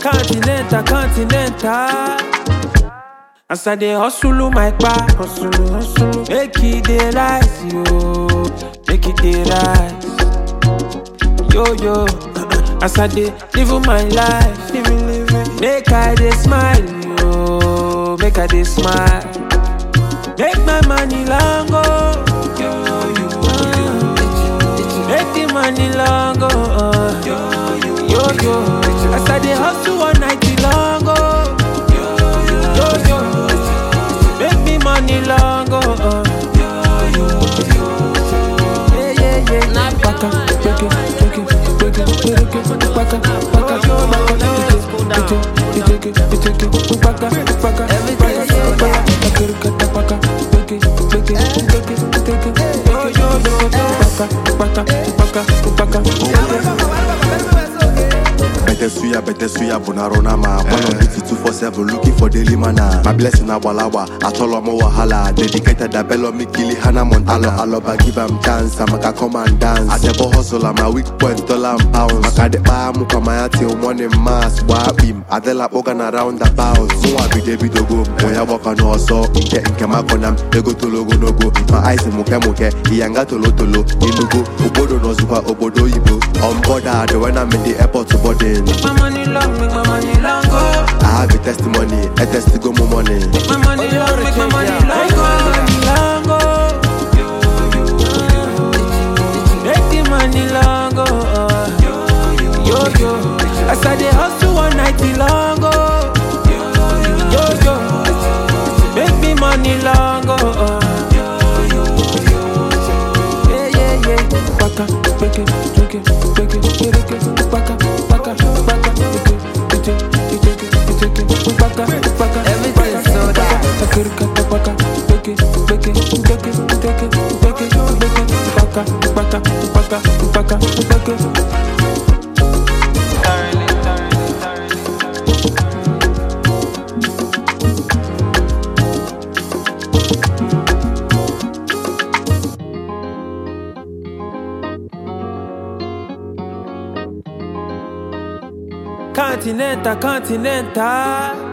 Continental, continental. As I dey hustle my back, hustle, hustle, make it dey rise, yo, make it dey rise, yo yo. As I dey live my life, living, living, make I dey smile, yo, make I dey smile, make my money long go, yo yo, make the money long go, uh, yo yo. As I dey hustle one night long go, yo yo, make me money long go, uh, yeah yeah yeah. Baka, beke, beke, beke, beke, baka, baka, baka, beke, beke, beke, baka, baka, baka, baka, baka, beke, beke, beke, beke, yo, yo, yo, baka, baka, baka, baka. Better suya, better suya, bonarona ma. One on duty two four seven, looking for daily mana. My blessing abalawa, atolo mo wahala. Dedicated a bello me kili hana montana. Alo aloba give am chance, I'm a come and dance. I never hustle, I'm a weak point, dollar and pounds. Makade pa mu kamaya till morning mass. Wabim, adela organ around the bounce. So I be David Ogo, moya waka no so. Inke inke makonam, ego tolo go no go. My eyes muke muke, iyanga tolo tolo. Inugo, obodo no zupa, obodo ibo. On board, when I'm in the airport to boarding. Make my money long, make my money long go. I have a testimony, a test go more money. Make my money long, make my money long go. Long go. Make the money long go. uh, Yo yo. As I dey hustle one night long go. Yo yo. Make me money long go. uh, Yeah yeah yeah. Baka, beke, beke, beke, beke, baka, baka, baka, beke, beke, beke, beke, baka, baka, Everything baka, sold out. baka, baka, beke, beke, beke, beke, beke, beke, baka, baka, baka, baka, beke. Continental, continental.